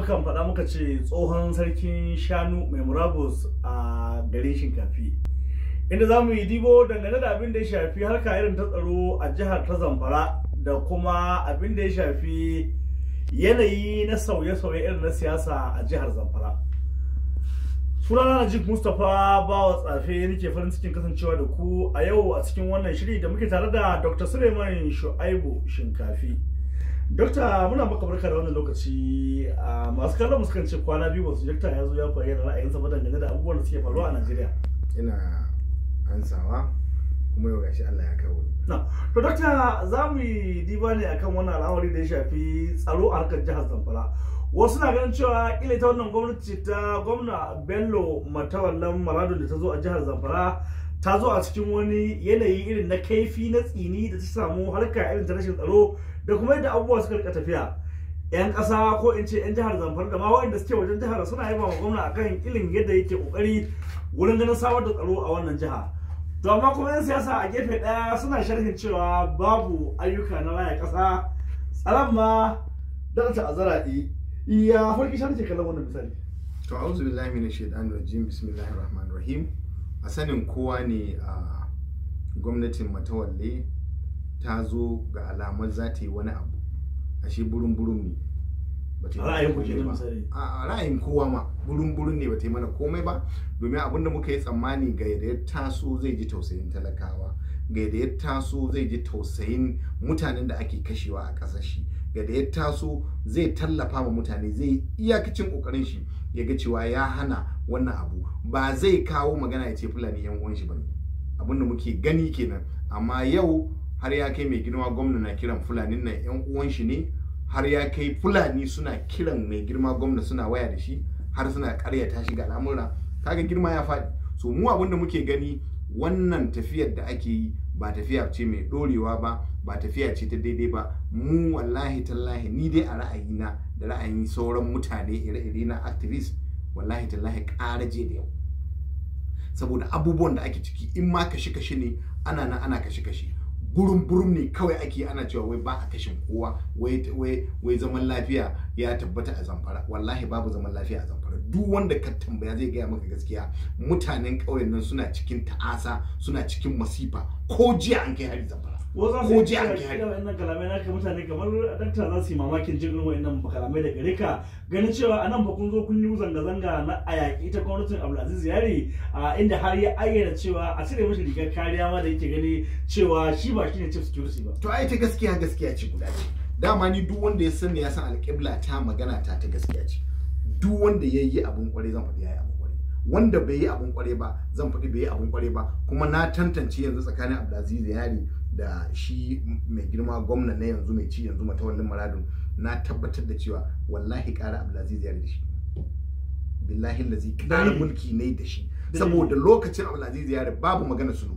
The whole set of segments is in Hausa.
mukan faɗa muka ce tsohon sarkin shanu mai murabus a garin shinkafi inda za mu yi dibo dangane da abin da ya shafi harka irin ta tsaro a jihar ta zamfara da kuma abin da ya shafi yanayi na sauye-sauye irin na siyasa a jihar zamfara sunana najib mustapha bawa tsafe nake farin cikin kasancewa da ku a yau a cikin wannan shiri da muke tare da dr suleiman shu'aibu shinkafi dokta muna maka barka da wannan lokaci a masu kallon mu sukan ce kwana biyu wasu dokta ya zo ya bayyana ra'ayinsa ba dangane da abubuwan da suke faruwa a najeriya ina ansawa kuma yau gashi Allah ya kawo ni na to dokta za mu yi diba ne akan wannan al'amari da ya shafi tsaro a harkar jihar zamfara wasu na ganin cewa kila ta wannan gwamnati ta gwamna bello matawallan maradun da ta zo a jihar zamfara ta zo a cikin wani yanayi irin na kaifi na tsini da ta samu harka irin ta rashin tsaro da kuma yadda abubuwa suka rika tafiya yan ƙasa ko in ce yan jihar zamfara da ma waɗanda suke wajen jihar suna yaba ma gwamna akan ilin yadda yake kokari wurin ganin samar da tsaro a wannan jiha to amma kuma yan siyasa a gefe ɗaya suna sharhin cewa babu ayyuka na raya ƙasa tsaron ma da ta azara iya farki shan ke kallon wannan misali to a'udhu billahi minash shaitanir rajim bismillahir rahmanir rahim a sanin kowa ne a gwamnatin matawalle ta zo ga alamar za ta yi wani abu ashe burin burin ne ba ta yi mana Ra'ayin ku komai kenan ba. misali. a a ra'ayin kowa ma burin burin ne ba ta yi mana komai ba domin abin da muka yi tsammani ga yadda ya taso zai ji tausayin talakawa ga yadda ya taso zai ji tausayin mutanen da ake kashewa a ƙasar shi ga da ya taso zai tallafa ma mutane zai yi iyakacin ƙoƙarin shi ya ga cewa ya hana wannan abu ba zai kawo magana ya ce fulani yan uwan shi bane abin da muke gani kenan amma yau har ya kai mai girma gwamna na kiran fulanin nan yan uwan shi ne har ya kai fulani suna kiran mai girma gwamna suna waya da shi har suna karyata shi ga al'amura kaga girma ya faɗi so mu abin da muke gani wannan tafiyar da ake yi ba tafiya ce mai dorewa ba ba tafiya ce ta daidai ba mu wallahi tallahi ni dai a ra'ayina da ra'ayin sauran mutane ire-ire na activist wallahi tallahi ƙara je da yau saboda abubuwan da ake ciki in ma kashe-kashe ne ana nan ana kashe-kashe burum burum ne kawai ake ana cewa wai ba a kashin kowa wai wai wai zaman lafiya ya tabbata a zamfara wallahi babu zaman lafiya a zamfara duk wanda ka tambaya zai gaya maka gaskiya mutanen ƙauyen nan suna cikin ta'asa suna cikin masifa ko jiya an kai hari zamfara ko Ko ji an kai hari. wa'annan kalamai naka mutane kamar dakta za su yi mamakin jin irin wa'annan kalamai da gare ka ganin cewa a nan fa kun zo kun yi zanga-zanga na a yaƙi ta gwamnatin abdulaziz yari a inda har ya ayyana cewa a cire mashi rigar kariya ma da yake gani cewa shi ba shi ne chief security ba to ai ta gaskiya gaskiya ce guda ce dama ni duk wanda ya sani ya san alƙibla ta magana ta ta gaskiya ce duk wanda ya yi abun kware zan faɗi ya yi abun kware wanda bai yi abun kware ba zan faɗi bai yi abun kware ba kuma na tantance yanzu tsakanin abdulaziz yari da shi mai girma gwamna na yanzu mai ci yanzu matawallin maradun na tabbatar da cewa wallahi ƙara abdulaziz yari da shi billahi lazi ƙara Dalili. mulki ne da shi Dalili. saboda lokacin abdulaziz yari babu magana sulhu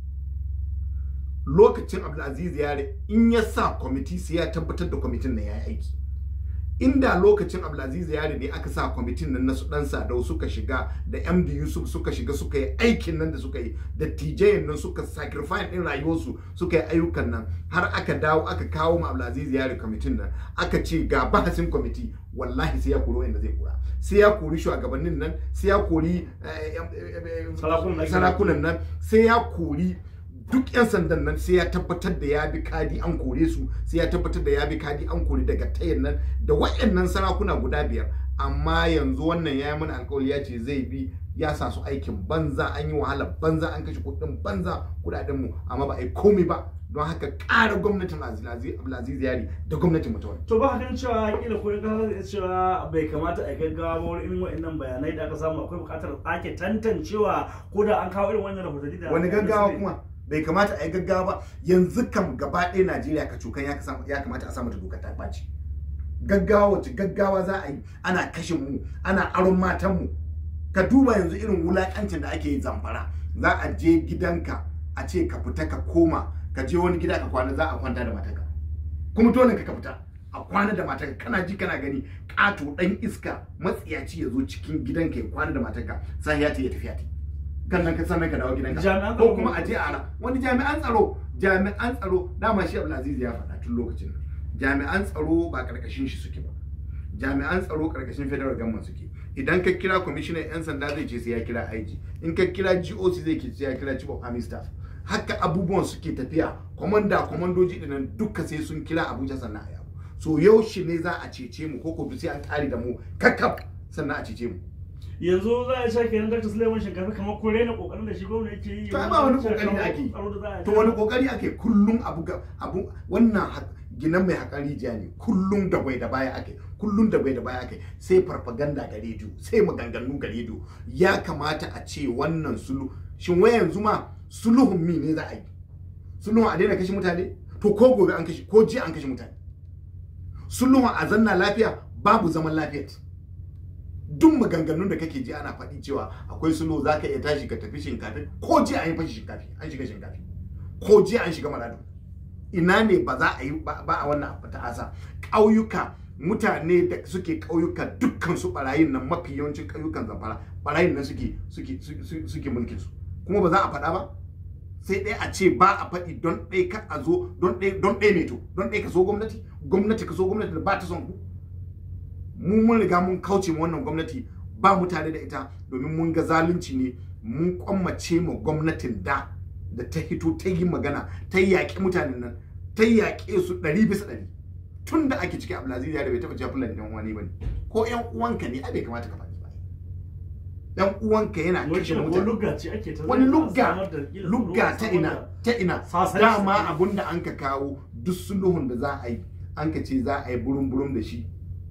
lokacin abdulaziz yare in ya sa kwamiti sai ya tabbatar da kwamitin nan ya yi aiki inda lokacin abdulaziz yare ne aka sa kwamitin nan na su dan sadau suka shiga da md yusuf suka shiga suka yi aikin nan da suka yi da tj nan suka sacrifice din rayuwarsu suka yi ayyukan nan har aka dawo aka kawo ma abdulaziz yare kwamitin nan aka ce ga bahasin kwamiti wallahi sai ya koro inda zai kura sai ya kori shugabannin nan sai ya kori eh, eh, eh, eh, Sarakunan nan. sarakunan nan sai ya kori duk 'yan sandan nan sai ya tabbatar da ya bi kadi an kore su sai ya tabbatar da ya bi kadi an kore daga tayin nan da waɗannan sarakuna guda biyar amma yanzu wannan ya yi mana alkawari ya ce zai bi ya sa su aikin banza an yi wahala banza an kashe kuɗin banza kuɗaɗen mu amma ba a yi komai ba don haka ƙara gwamnatin Abdulaziz Abdulaziz Yari da gwamnatin mutuwar to ba ganin cewa kila ko kasa zai cewa bai kamata a gaggawa ba wurin irin wa'annan bayanai da aka samu akwai buƙatar sake tantancewa ko da an kawo irin wannan rahotanni da wani gaggawa kuma bai kamata a yi gaggawa ba yanzu kam gaba ɗaya Najeriya ka cokan ya kasa- ya kamata a sa mata dokar ta ɓaci gaggawa wacce gaggawa za a yi ana kashe mu ana aron matan mu ka duba yanzu irin wulakancin da ake yi zamfara za a je gidanka a ce ka fita ka koma ka je wani gida ka kwana za a kwanta da matarka kuma dole ka fita a kwana da matarka kana ji kana gani ƙato ɗan iska matsiyaci ya zo cikin gidanka ya kwana da matarka sai ya ce ya tafiya ta kan nan ka sannan ka dawo gidanka Jami'an ko tsaro kuma a je a ra wani jami'an tsaro jami'an tsaro dama shi Abdulaziz ya faɗa tun lokacin nan jami'an tsaro ba karkashin shi suke ba jami'an tsaro karkashin federal government suke idan ka kira kwamishinan 'yan sanda zai ce sai ya kira IG in ka kira GOC zai ce sai ya kira chief of army staff haka abubuwan suke tafiya kwamanda kwamandoji dinan duka sai sun kira Abuja sannan a yabo so yaushe ne za a cece mu ko ko sai an kare da mu kakkaf sannan a cece mu yanzu za a sha kenan Dr. Suleiman Shinkafi kamar ko rena kokarin da shi gwamna yake yi to ai ba wani kokari da ake to wani kokari ake kullum abu ga abu wannan ha- ginan mai haƙari jiya ne kullum da bai da baya ake kullum da bai da baya ake sai farfaganda ga rediyo sai maganganu ga rediyo ya kamata a ce wannan sulu shin wai yanzu ma sulhun mi ne za a yi sulhun a daina kashe mutane to ko gobe an kashe ko jiya an kashe mutane sulhun a zanna lafiya babu zaman lafiya duk maganganun da kake ji ana faɗi cewa akwai sulhu za ka iya tashi ka tafi shinkafi ko jiya an yi fashi shinkafi an shiga shinkafi ko jiya an shiga maradu ina ne ba za a yi ba ba a wannan ta'asa ƙauyuka mutane da suke ƙauyuka dukkan su barayin nan mafi yawancin ƙauyukan zamfara barayin nan suke suke suke suke mulkin su kuma ba za a faɗa ba sai ɗaya a ce ba a faɗi don ɗaya ka a zo don ɗaya don ɗaya ne to don ɗaya ka so gwamnati gwamnati ka so gwamnati da ba ta son ku mu mun riga mun kauce ma wannan gwamnati ba mu tare da ita domin mun ga zalunci ne mun kwammace ma gwamnatin da da ta hito ta yi magana ta yaƙi mutanen nan ta yaƙe su ɗari bisa ɗari tun da ake cikin abdulaziz ya da bai taɓa cewa fulani yan wani ba ne ko yan uwanka ne ai bai kamata ka faɗi ba yan uwanka yana kashe wani mutane lugga ce ake ta wani zai lugga samar da- kila lugga samar ta da- ina ta ina Sasanci dama ne. abun da an ka kawo duk sulhun da za a yi an ka ce za a yi burum burum da shi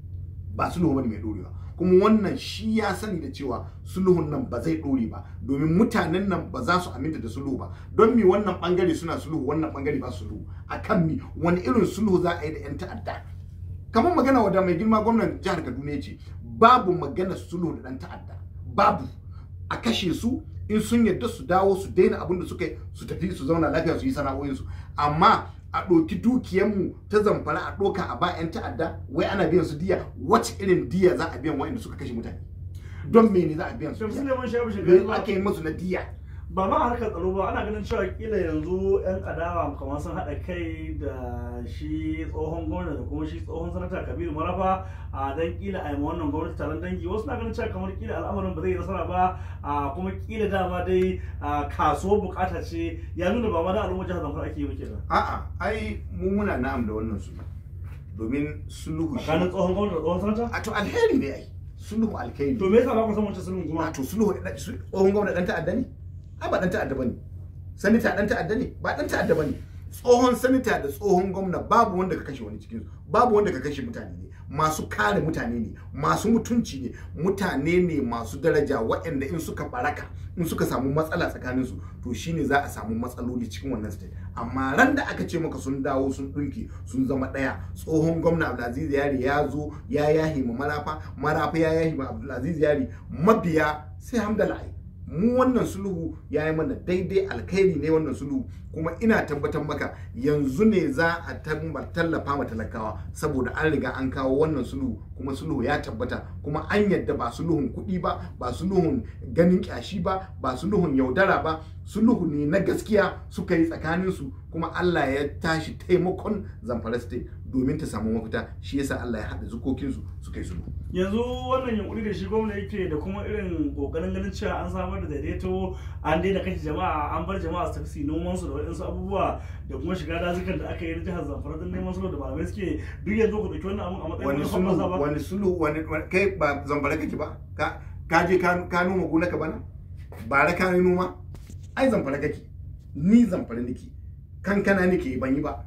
ba sulhu bane mai dorewa kuma wannan shi ya sani da cewa sulhun nan ba zai dore ba domin mutanen nan ba za su aminta da sulhu ba don mi wannan bangare suna sulhu wannan bangare ba sulhu akan mi wani irin sulhu za a yi da yan ta'adda kamar magana wadda mai girma gwamnan jihar Kaduna ya ce babu magana sulhu da dan ta'adda babu a kashe su in sun yarda su dawo su daina abin da suka yi su tafi su zauna lafiya su yi sana'o'insu amma a ɗauki dukiyarmu ta zamfara a ɗauka a ba 'yan ta'adda wai ana biyan su diya wacce irin diya za a biyan wa'anda suka kashe mutane don mene za a biyan su Dr. diya Suleiman Shinkafi Shinkafi me ake yi musu na diya ba ma harkar tsaro ba ana ganin cewa kila yanzu yan adawa kamar sun haɗa kai da shi tsohon gwamnati da kuma shi tsohon sanata kabiru marafa a dan kila a yi ma wannan gwamnati taron dangi wasu na ganin cewa kamar kila al'amarin ba zai yi nasara ba a kuma kila dama dai a kasuwar bukata ce ya nuna ba ma da al'ummar jihar zamfara ake yi ba kenan a'a ai mu muna na'am da wannan sulhu domin sulhu shi tsakanin tsohon gwamnati da tsohon sanata a to alheri ne ai sulhu alheri to me yasa ba ku san wancan sulhun a kuma to sulhu da- su- tsohon gwamna dan ta'adda ne ai ba dan ta'adda bane sanita dan ta'adda ne ba dan ta'adda bane tsohon sanita da tsohon gwamna babu wanda ka kashe wani cikin su babu wanda ka kashe mutane ne masu kare mutane ne masu mutunci ne mutane ne masu daraja waɗanda in suka baraka in suka samu matsala tsakanin su to shine za a samu matsaloli cikin wannan state amma ran da aka ce maka sun dawo sun dunki sun zama ɗaya tsohon gwamna Abdulaziz Yari ya zo ya yahi ma marafa marafa ya yahi ma Abdulaziz Yari mabiya sai hamdala mu wannan sulhu ya yi mana daidai alkhairi ne wannan sulhu kuma ina tabbatar maka yanzu ne za a tabba- tallafa ma talakawa saboda an riga an kawo wannan sulhu kuma sulhu ya tabbata kuma an yadda ba sulhun kuɗi ba ba sulhun ganin kyashi ba ba sulhun yaudara ba sulhu ne na gaskiya suka yi tsakaninsu kuma Allah ya tashi taimakon zamfara state domin ta samu mafita shi yasa Allah ya haɗa zukokinsu suka yi sulhu yanzu wannan yunkuri da shi gwamna yake da kuma irin kokarin ganin cewa an samar da daidaito an daina kashe jama'a an bar jama'a su tafi su yi noman su da waɗansu abubuwa da kuma shiga dazukan da aka yi na jihar zamfara don neman sulhu da malamai suke duk yanzu ku ɗauki wannan abun a matsayin wani wani sulhu hoɓɓasa ba wani sulhu wani wani- kai ba zamfara kake ba ka ka je ka ka noma gonaka bana bara ka yi noma ai zamfara kake ni zamfara nake kankana nake ban yi ba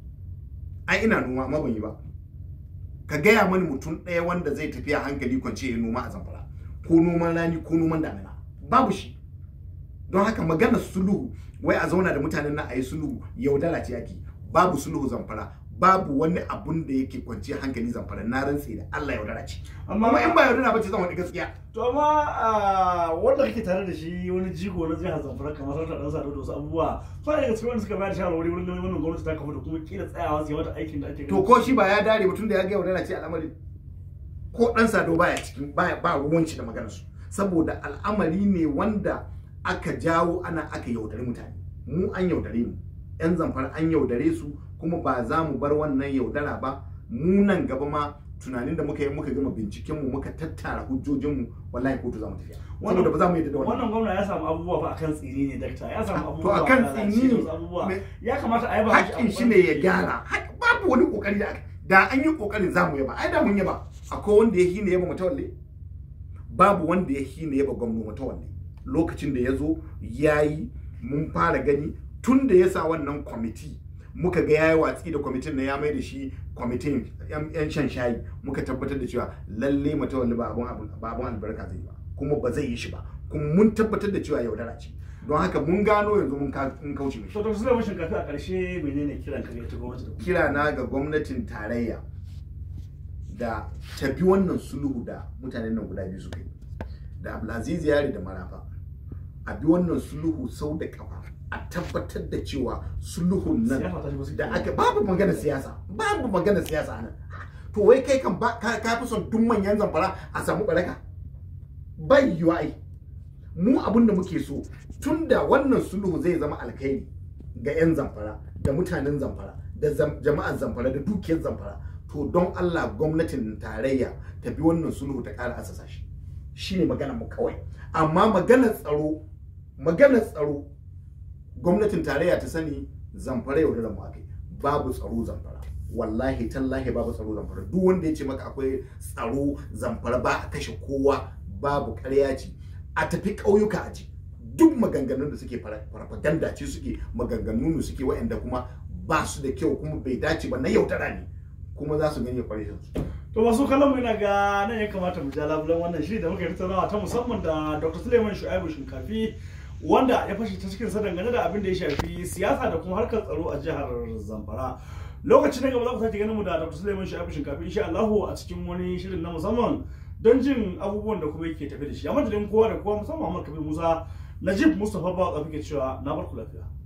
ai ina noma amma ban yi ba ka gaya mani mutum ɗaya wanda zai tafiya hankali kwance ya noma a zamfara ko noman rani ko noman damina babu shi don haka magana sulhu wai a zauna da mutanen nan a yi sulhu yaudara ce ake babu sulhu zamfara babu wani abun da yake kwanciyar hankali zamfara na rantse da Allah yaudara ce amma in ba yaudara ba ce zan wani gaskiya to amma a wanda kake tare da shi wani jigo na jihar zamfara kamar sarta dan sado da wasu abubuwa fa daga cikin wanda suka bayar da shawarwari wurin ganin wannan gwamnati ta kafa da kuma kila tsayawa su yi mata aikin da ake to ko shi ba ya dare ba tunda ya ga yaudara ce al'amari ko dan sado baya cikin baya ba ruwanci da maganar su saboda al'amari ne wanda aka jawo ana aka yaudare mutane mu an yaudare mu yan zamfara an yaudare su kuma ba za mu bar wannan yaudara ba mu nan gaba ma tunanin da muka yi muka gama binciken mu muka tattara hujjojin mu wallahi kotu za mu tafiya Wannan- saboda ba za mu yi da wannan wannan gwamna ya samu abubuwa fa akan tsini ne dakta ya samu To abubuwa akan da lalace tsini da wasu abubuwa me- ya kamata a yi ba hakkin shi ne ya gyara Hak- babu wani kokari da aka- da an yi kokarin za mu yaba ai da mun yaba akwai wanda ya hina yaba matawalle babu wanda ya hina yaba gwamnati matawalle lokacin da ya zo ya yi mun fara gani tun da ya sa wannan kwamiti muka ga yayi watsi da kwamitin na ya mai da shi kwamitin yan yan shan shayi muka tabbatar da cewa lalle matawalle ba abun abun ba abun albarka zai yi ba kuma ba zai yi shi ba kuma mun tabbatar da cewa yaudara ce don haka mun gano yanzu mun ka- mun kauce mishi to dr sulaiman shinkafi a ƙarshe menene kiran ka ga ita gwamnati da kuma kira na ga gwamnatin tarayya da tafi wannan sulhu da mutanen nan guda biyu suka yi da abdulaziz yari da marafa a bi wannan sulhu sau da kafa a tabbatar da cewa sulhun nan siyasa ta shigo su da aka babu magana siyasa babu magana siyasa nan to wai kai kan ba- ka ka fi son duk manyan zamfara a samu baraka bai yiwa ai mu abin da muke so tun da wannan sulhu zai zama alkhairi ga 'yan zamfara da mutanen zamfara da zam- jama'ar zamfara da dukiyar zamfara to don Allah gwamnatin tarayya ta bi wannan sulhu ta ƙara asasa shi shine magana mu kawai amma maganar tsaro maganar tsaro gwamnatin tarayya ta sani zamfara yau da mu akai babu tsaro zamfara wallahi tallahi babu tsaro zamfara duk wanda ya ce maka akwai tsaro zamfara ba a kashe kowa babu ƙarya ce a tafi ƙauyuka a ji duk maganganun da suke fara- farfaganda ce suke maganganu ne suke waɗanda kuma ba su da kyau kuma bai dace ba na yaudara ne kuma za su gani kwarishin su to masu kallon mu ina ga nan ya kamata mu ja labulan wannan shiri da muka yi tattaunawa ta musamman da dr suleiman shu'aibu shinkafi wanda ya fashe ta cikin sa dangane da abin da ya shafi siyasa da kuma harkar tsaro a jihar zamfara lokacin na gaba za ku sake ganin mu da dr suleiman shu'aibu shinkafi insha Allahu a cikin wani shirin na musamman don jin abubuwan da kuma yake tafi da shi a madadin kowa da kowa musamman Muhammad Kabir Musa Najib Mustapha Bawa ke cewa na barku lafiya